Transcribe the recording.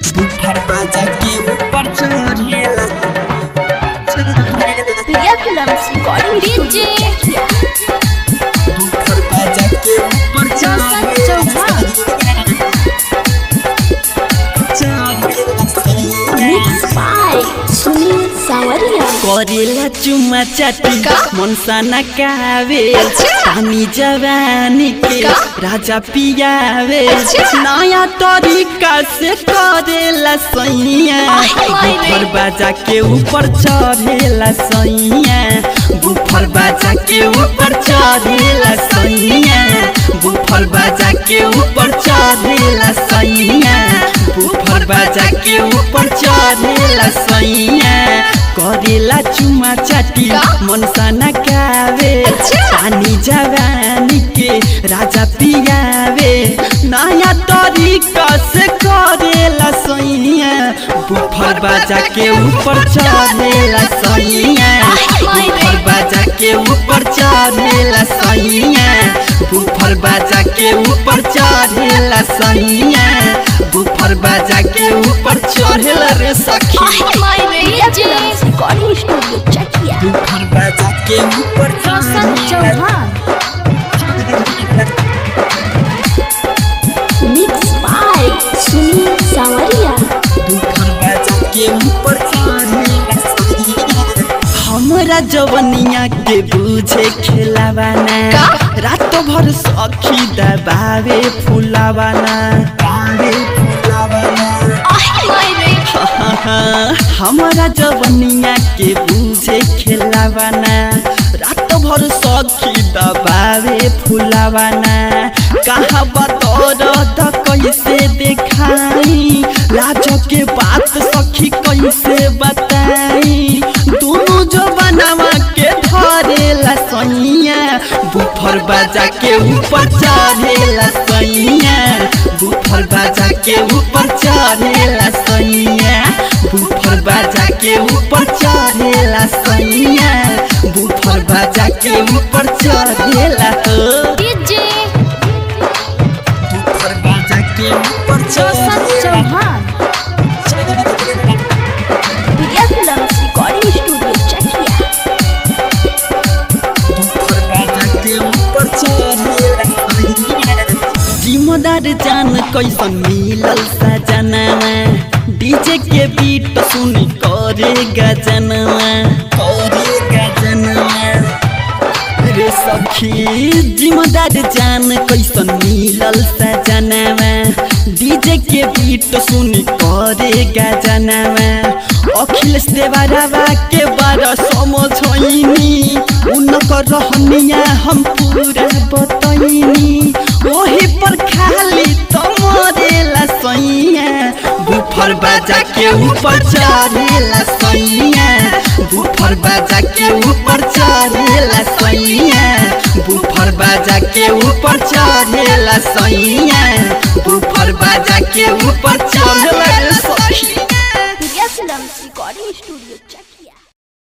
बुफर बाजा के ऊपर चढ़ेला Priya films recording DJ woofer बाजा के ऊपर चौसठ चढ़ेला मिक्स बाय सुनील सावरिया करेला चुमा चाटी का? मनसा नकावे अच्छा। पानी जवानी के का? राजा पियावे अच्छा। नया तरीका से करेला सैया माय रे। बुफर बाजा के ऊपर चढ़ेला सैया बुफर बाजा के ऊपर चढ़ेला सैया बुफर बाजा के ऊपर चढ़ेला सैया बुफर बाजा के ऊपर चढ़ेला सैया करेला चुमा चाटी का? मनसा नकावे अच्छा। पानी जवानी के राजा पियावे नया तरीका से करेला सैया बुफर बाजा के ऊपर चढ़ेला सैया बुफर बाजा के ऊपर चढ़ेला सैया बुफर बाजा के ऊपर चढ़ेला सैया बुफर बाजा के ऊपर चढ़ेला रे सखी Priya films recording studio Chakiya woofer बाजा के ऊपर Roshan Chauhan mix by Sunil Sawariya woofer बाजा के ऊपर चढ़ेला हमरा जवनिया के बुझे खेलावाना का? रात भर सखी दबावे फुलावाना बावे फुलावना हमरा जवनिया के बुझे खेलावाना रात भर सखी दबावे फुलावाना कहाँ बतौर त कैसे देखाई लाज के बात सखी कैसे बताई दोनों जवनवा के धरेला सैया बुफर बाजा के ऊपर चढ़ेला सैया बुफर बाजा के ऊपर चढ़ेला सैया बुफर बाजा के ऊपर चढ़ेला सैया बुफर बाजा के ऊपर चढ़ेला हो डीजे बुफर बाजा के ऊपर Roshan Chauhan Priya films recording studio Chakiya woofer बाजा के ऊपर चढ़ेला जिम्मेदार जान कैसन मिलल सजनवा डीजे के बीट सुनी करे गजनवा करे गजनवा रे सखी जिम्मेदार जान कैसन मिलल सजनवा डीजे के बीट सुनी करे गजनवा अखिलेश देवरवा के बारे समझैनी उनकर रहनिया हम पूरा बतैनी ओही पर खाली तमरेला सैया बुफर बाजा के ऊपर चढ़ेला सैया बुफर बाजा के ऊपर चढ़ेला सैया बुफर बाजा के ऊपर चढ़ेला सैया बुफर बाजा के ऊपर चढ़ेला